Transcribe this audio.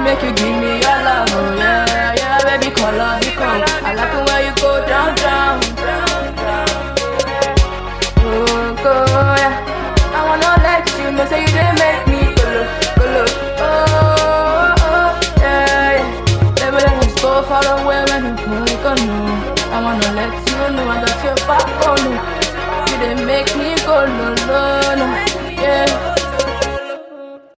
make you give me your love, oh yeah, yeah, baby, call up, be come. I like it when you go down, down, down, down. Oh, go, yeah. I wanna let you know, say you didn't make me go look, go look. Oh, oh, yeah, yeah. Baby, let us go far away when you go, go, no. I wanna let you know I got your back, oh no. You didn't make me go, no, no, no.